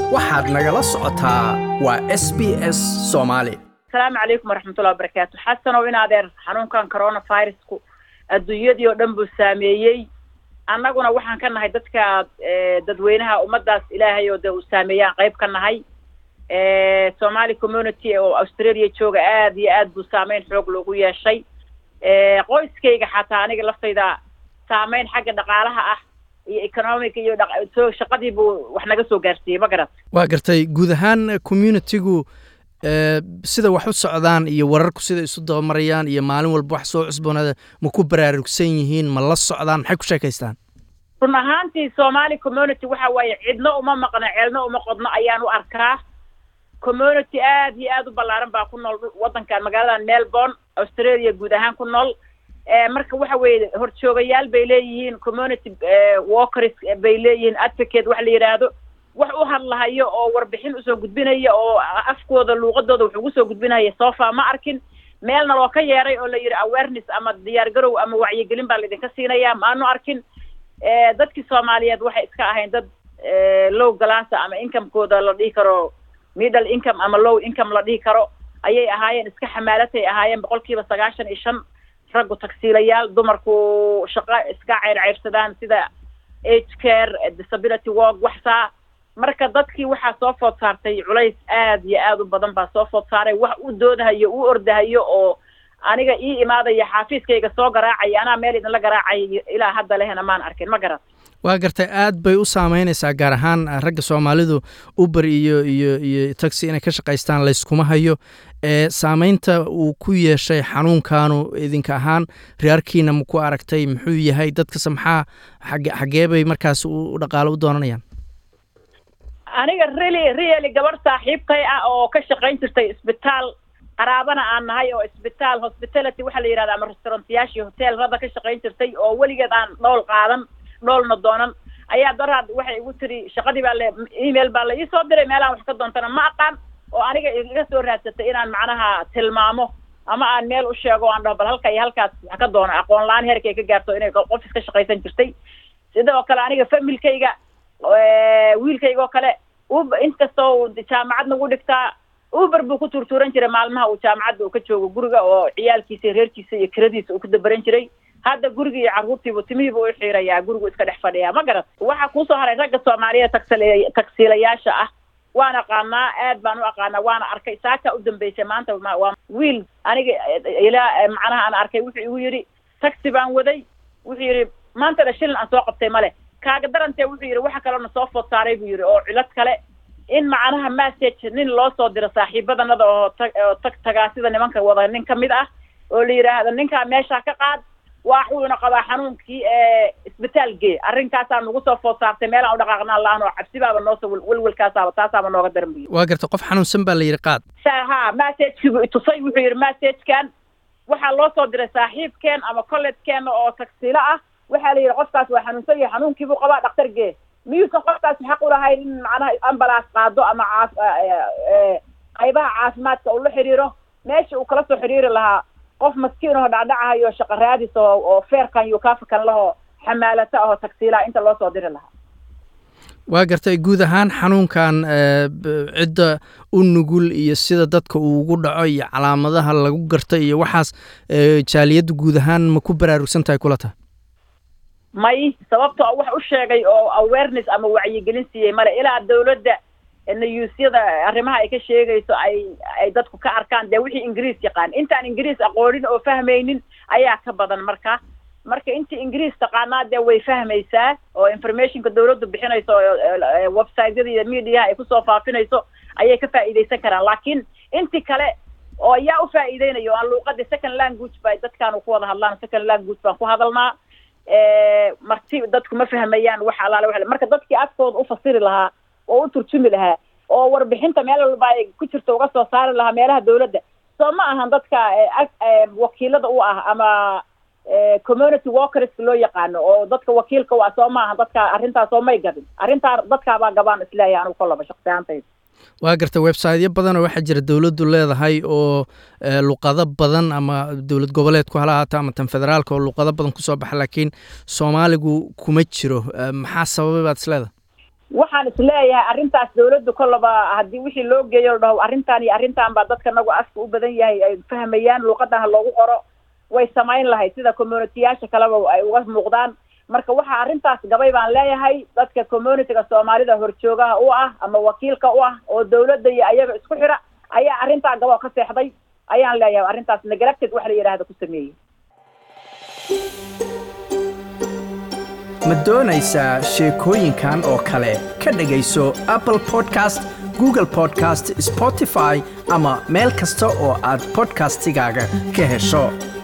waxaad nagala socotaa waa s b s soomaali asalaamu calaykum waraxmatullahi wabarakaatu xasanow in adeer xanuunkan coronavirusku adduunyadii oo dhan buu saameeyey annaguna waxaan ka nahay dadka dadweynaha ummaddaas ilaahay oo dee uu saameeyaan qayb ka nahay somali community oo australia jooga aad iyo aad buu saameyn xoog loogu yeeshay qoyskayga xataa aniga laftayda saameyn xagga dhaqaalaha ah iyo economic iyo so shaqadii buu wax naga soo gaarsiiyey ma garat waa gartay guud ahaan communitigu sida wax u socdaan iyo wararku sida isu dabamarayaan iyo maalin walba wax soo cusboonaada ma ku baraarugsan yihiin ma la socdaan maxay ku sheekaystaan run ahaantii somali community waxa waaye cidno uma maqno ceelno uma qodno ayaan u arkaa community aad iyo aad u ballaaran baa ku nool waddankan magaaladan melbourne australia guud ahaan ku nool marka waxa weeye horjoogayaal bay leeyihiin community walkers bay leeyihiin advocate wax la yidhaahdo wax u hadlahayo oo warbixin usoo gudbinaya oo afkooda luuqadooda wax ugu soo gudbinaya sofa ma arkin meelna loo ka yeeray oo la yidhi awareness ama diyaar garow ama wacyigelin baa laydinka siinaya maanu arkin dadkii soomaaliyeed waxay iska ahayn dad low galasa ama incomekooda la dhihi karo middle income ama low income la dhihi karo ayay ahaayeen iska xamaalatay ahaayeen boqol kiiba sagaashan iyo shan raggu tagsiilayaal dumarku shaqo iska ceyrceyrsadaan sida age care disability work waxsaa marka dadkii waxaa soo food saartay culays aad iyo aad u badan baa soo food saaray wax u doodahayo u ordahayo oo aniga ii imaadaya xaafiiskayga soo garaacaya anaa meel idinla garaacay ilaa hadda lehna maan arkin ma garat waa gartay aad bay u saameynaysaa gaar ahaan ragga soomaalidu uber iyo iyo iyo taxi inay ka shaqaystaan layskuma hayo ee saameynta uu ku yeeshay xanuunkaanu idinka ahaan reerkiina ma ku aragtay muxuu yahay dadkase maxaa xage xagee bay markaas u dhaqaalo u doonanayaan aniga really really gabadh saaxiibkay ah oo ka shaqayn jirtay isbitaal qaraabana aan nahay oo isbitaal hospitality waxaa la yidhahda ama restaurantiyaashii hoteelrada ka shaqayn jirtay oo weligeed aan dhool qaadan dhoolna doonan ayaa daraad waxay igu tiri shaqadii baa le email baa la ii soo diray meelaan wax ka doontana ma aqaan oo aniga iga soo raadsatay inaan macnaha tilmaamo ama aan meel u sheego aan dhaho bal halka iyo halkaas wax ka doono aqoon la-aan heerkay ka gaarto inay qof iska shaqaysan jirtay sidoo kale aniga familkayga wiilkayga oo kale uber inkastoo jaamacad nagu dhigtaa uber buu ku tuurtuuran jiray maalmaha uu jaamacadda uu ka joogo guriga oo ciyaalkiisa reerkiisa iyo kiradiisa uu ku dabaran jiray hadda gurigii iyo carruurtiibu timihiibu u xiirayaa gurigu iska dhex fadhiyaa ma garat waxaa kuusoo haray ragga soomaaliyeed tagsile tagsiilayaasha ah waan aqaanaa aad baan u aqaanaa waana arkay saakaa u dambeysay maanta waa wiil aniga ilaa macnaha aan arkay wuxuu igu yidhi taxi baan waday wuxuu yidhi maantana shilin aan soo qabtay male kaaga darantee wuxuu yidhi waxa kaleona soo food saaray buu yidhi oo cilad kale in macnaha message nin loo soo diro saaxiibadanada oo ta oo tag tagaa sida nimanka wada nin ka mid ah oo la yidhaahdo ninkaa meeshaa ka qaad waxuuna qabaa xanuunkii ee isbitaal gee arrinkaasaa nagu soo food saartay meelaan u dhaqaaqnaan la-aan oo cabsibaaba noosoo welwelkaasaaba taasaaba nooga daran buyi waa garta qof xanuunsan baa la yidhi qaad ha messagekii itusay wuxuu yidhi messagekan waxaa loo soo diray saaxiibkeen ama collegekeenna oo tagsiilo ah waxaa la yidhi qofkaas waa xanuunsan yahay xanuunkiibuu qabaa dhaktar gee miyuusan qofkaas xaq u lahayn in macnaha ambalaas qaado ama caaf qaybaha caafimaadka uu la xiriiro meesha uu kala soo xiriiri lahaa qof maskiin aho dhacdhacahayo shaqa raadis oo oo feerkan iyo kaafakan lahoo xamaalata ahoo tagsiilaha inta loo soo diri lahaa waa gartay guud ahaan xanuunkan cidda u nugul iyo sida dadka uu ugu dhaco iyo calaamadaha lagu garta iyo waxaas jaaliyadda guud ahaan ma ku baraarugsan tahay kula tahay may sababtoo wax u sheegay oo awareness ama wacyigelin siiyey male ilaa dawladda nayuusyada arrimaha ay ka sheegayso ay ay dadku ka arkaan dee wixii ingiriis yaqaan intaan ingiriis aqoonin oo fahmaynin ayaa ka badan marka marka intii ingiriis taqaanaa dee way fahmaysaa oo informationka dawladdu bixinayso websiteyada iyo mediaha ay kusoo faafinayso ayay ka faa'iidaysan karaan laakiin intii kale oo ayaa u faa'iideynayo aan luuqadii second language ba dadkaanu ku wada hadlaan second language baan ku hadalnaa marti dadku ma fahmayaan wax alaale wa marka dadkii afkooda u fasiri lahaa oo u turjumi lahaa oo warbixinta meel walba ay ku jirto uga soo saari lahaa meelaha dawladda soo ma ahan dadka wakiilada u ah ama community walkers loo yaqaano oo dadka wakiilka u ah soo ma ahan dadka arrintaas oo may gabin arrintaa dadkaabaa gabaan isleeyahay anigu kolaba shaksi ahaantayda waa garta websiteyo badanoo waxaa jira dowladdu leedahay oo luqado badan ama dowlad goboleedku hala ahaata ama tan federaalka oo luqado badan kusoo baxa laakiin soomaaligu kuma jiro maxaa sababay baad isleedahay waxaan isleeyahay arrintaas dawladdu kollaba haddii wixii loo geeyo la dhaho arrintan iyo arrintan baa dadka nagu afka u badan yahay ay fahmayaan luuqadan ha loogu qoro way samayn lahayd sida communityyaasha kaleba ay uga muuqdaan marka waxaa arrintaas gabay baan leeyahay dadka communityga soomaalida horjoogaha u ah ama wakiilka u ah oo dawladda iyo ayaga isku xira ayaa arrintaa gaboo ka seexday ayaan leeyahay arrintaas neglected wax la yidhaahda ku sameeyey ma doonaysaa sheekooyinkan oo kale ka dhegayso apple podcast google podcast spotify ama meel kasta oo aad podcastigaaga ka hesho